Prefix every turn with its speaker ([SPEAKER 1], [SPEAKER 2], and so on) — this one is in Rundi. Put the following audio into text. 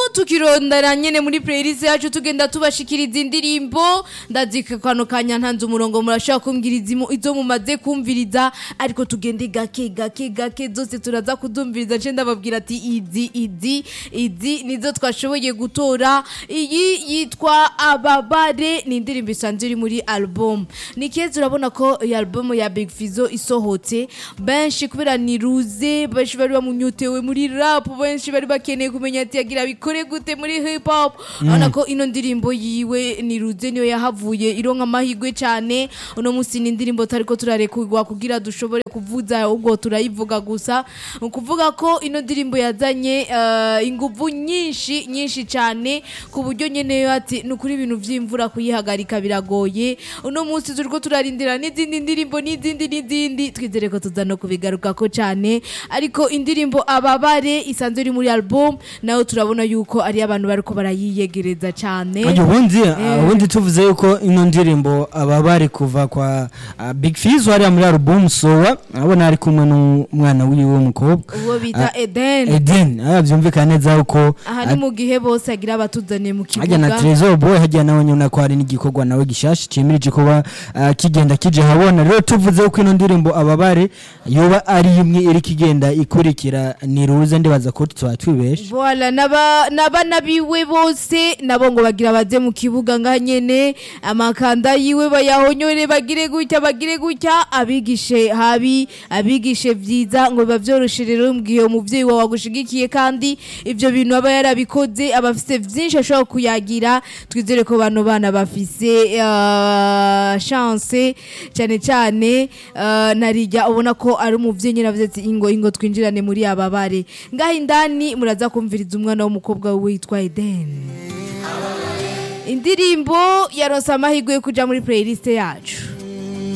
[SPEAKER 1] tukirondera nyene muri playlist yacu tugenda tubashikiriza indirimbo ndazika kano kanya ntanze umurongo murashobora kumbwiriza imu- izo mumaze kumviriza ariko tugende gake gake gake zose turaza kudumviriza nce ndababwira ati izi izi izi nizo twashoboye gutora iyi yitwa ababare ni indirimbo isanzwe iri muri album ni keza urabona ko iyi album ya Big Fizzo isohotse benshi kubera ni ruze benshi bari bamunyotewe muri rap benshi bari bakeneye kumenya ati yagira bikore gute muri hip hop urabona ko ino ndirimbo yiwe ni ruze niyo yahavuye ironka amahirwe cyane uno munsi ni indirimbo tariko turarekurwa kugira dushobore kuvuza ubwo turayivuga gusa ni ukuvuga ko ino ndirimbo yazanye eh, inguvu nyinshi nyinshi cyane ku buryo nyene yo ati ni ukuri ibintu vy'imvura kuyihagarika biragoye uno munsi turiko turarindira n'izindi ndirimbo n'izindi n'izindi twizere ko tuza no kubigarukako cyane ariko indirimbo ababare isanzwe iri muri album nayo turabona yuko ari abantu bariko barayiyegereza cyane
[SPEAKER 2] Oye, ubundi ubundi tuvuze yuko ino ndirimbo aba bari kuva kwa ah, Big Fizzo hariya muri album Sowa abona ari kumwe n'umwana wiwe w'umukobwa
[SPEAKER 1] uwo bita Eden
[SPEAKER 2] Eden ah, byumvikana neza yuko
[SPEAKER 1] aha ni mu gihe bose agira abatuzaniye mu
[SPEAKER 2] hajya na
[SPEAKER 1] kibuga
[SPEAKER 2] Trezor Boy hajya nawe nyuna ko hari n'igikorwa nawe gishasha cimirije kuba ah, kigenda kije habona rero tuvuze yuko ino ndirimbo ababare yoba ari imwe iri kigenda ikurikira ni ruze ndibaza ko tuba twibeshe
[SPEAKER 1] Voilà, naba nabana biwe bose nabo ngo bagira baze mu kibuga ngaha nyene amakanda yiwe bayahonyore bagire gutya bagire gutya abigishe habi abigishe vyiza ngo bavyoroshe rero mu gihe umuvyeyi wawe agushigikiye kandi ivyo bintu aba yarabikoze aba afise vyinshi ashobora kuyagira twizere ko bano bana bafise uh, chance cyane cyane uh, narijya ubona ko ari umuvyeyi nyine avuze ati ingo ingo twinjirane muri aba bare ngaho indani muraza kumviriza umwana w'umukobwa we witwa Eden indirimbo yaronse amahirwe yo kuja muri playlist yacu